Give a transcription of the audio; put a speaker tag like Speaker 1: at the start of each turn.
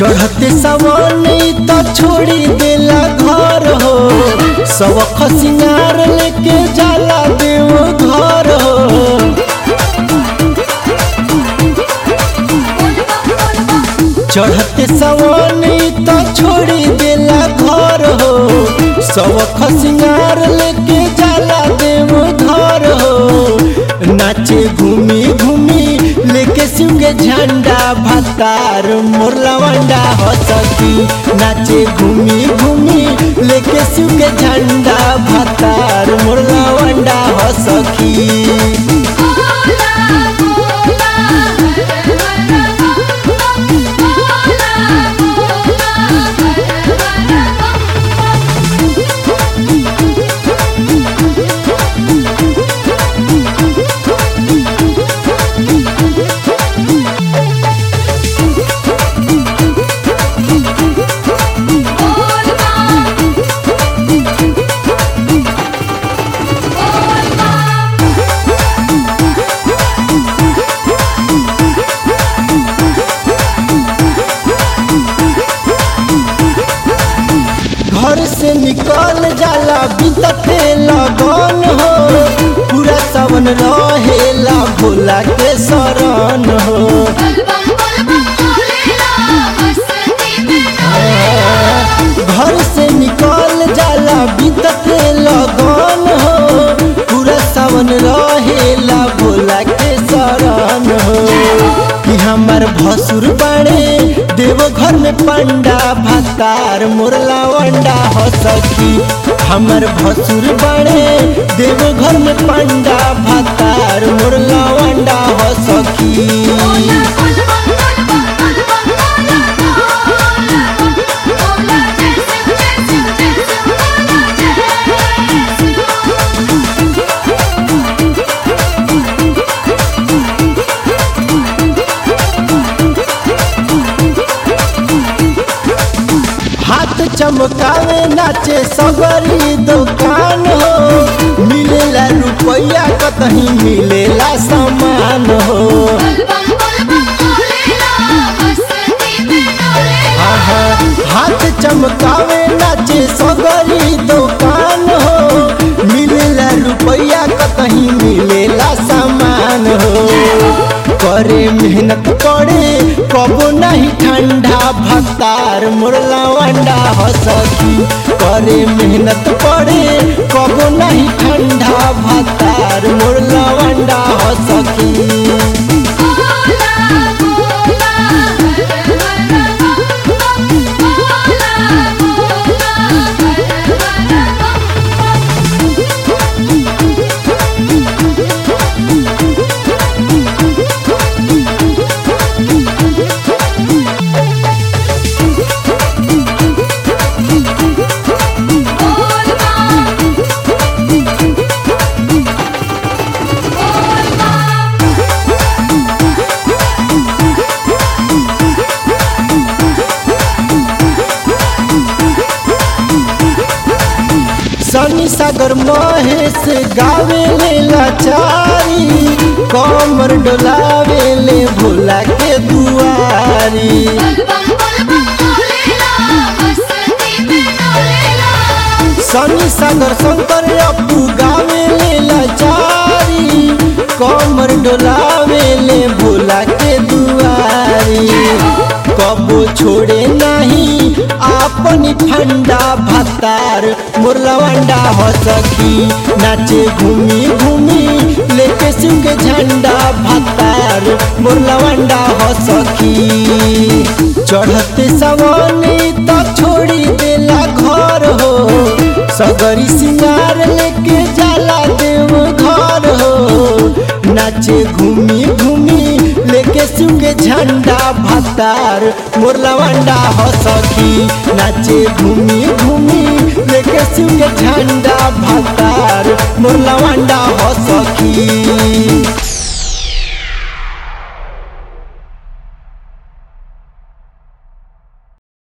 Speaker 1: चढ़ते सवन तो छोड़ी देला घर हो सब खसिंगार लेके जाला देव घर हो चढ़ते सवन तो छोड़ी देला घर हो सब खसिंगार लेके जाला देव घर हो नाचे घूमी घूमी लेके शिव के झंडा भतार मुरलवंडा हो सकी नाचे घूमी घूमी लेके शिव के झंडा भतार मुरलवंडा हो सकी घर से निकल जाला बीतते लगन हो पूरा सावन रहेला भोला के शरण हो घर से निकल जाला बीतते लगन हो पूरा सावन रहेला भोला के शरण हो कि हमार भसुर बड़े देव घर में पंडा भतार मुरला वंडा हो सकी हमार भसुर बड़े देव घर में पंडा भतार मुरला वंडा हो सकी हाथ चमकावे नाचे सगरी दुकान हो मिलेला रुपया कतही मिलेला सामान हो आहा, हाथ चमकावे नाचे सगरी दुकान हो मिलेला रुपया कतही मिलेला सामान हो करे मेहनत करे कबो नहीं ठंडा भतार मुरला वंडा हो सकी करे मेहनत पड़े कबो नहीं ठंडा भतार मुरला वंडा हो सकी सनी सागर महेश गावे ले लाचारी कमर डोलावे ले भोला के दुआरी सनी सागर शंकर अपू गावे ले लाचारी कमर डोलावे ले भोला के दुआरी कबो छोड़े नहीं अपनी ठंडा भतार मुरलवंडा हो सकी नाचे घूमी घूमी लेके शिव के झंडा भतार मुरलवंडा हो सकी चढ़ते सवानी तो छोड़ी देला घर हो सगरी सिंगार लेके जाला देव घर हो नाचे घूमी घूमी लेके शिव के झंडा भतार मुरलवंडा हो सखी नाचे घूमी घूमी लेके शिव के झंडा भतार मुरलवंडा हो सखी